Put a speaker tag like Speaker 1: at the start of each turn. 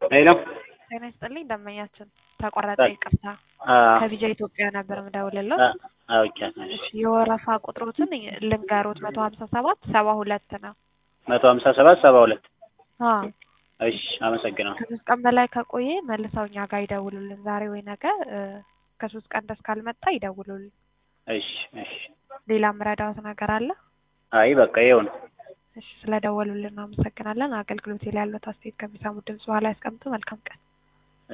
Speaker 1: ሄሎ
Speaker 2: ጤና ይስጥልኝ ደንበኛችን ተቆረጠ
Speaker 1: ጣል-
Speaker 2: ይቅርታ
Speaker 1: አ
Speaker 2: ከቢጃ ኢትዮጵያ ነበር ምደውልለት
Speaker 1: አ- አውቄያለሁ።
Speaker 2: እሺ የወረፋ ቁጥሮትን ልንገሩት መቶ ሀምሳ ሰባት ሰባ ሁለት ነው
Speaker 1: መቶ ሀምሳ ሰባት ሰባ ሁለት
Speaker 2: አዎ
Speaker 1: እሺ አመሰግናለሁ።
Speaker 2: ከሶስት ቀን በላይ ከቆየ መልሰው እኛ ጋር ይደውሉልን ዛሬ ወይ ነገ እ፣ ከሶስት ቀን ደስ ካልመጣ ይደውሉልን
Speaker 1: እሺ እሺ
Speaker 2: ሌላ ምረዳዎት ነገር አለ
Speaker 1: አይ በቃ ይኸው ነው።
Speaker 2: እሺ ስለደወሉልን አመሰግናለን አገልግሎት ላይ ያሉት አስተያየት ከሚሰሙ ድምጽ በኋላ ያስቀምጡ መልካም ቀን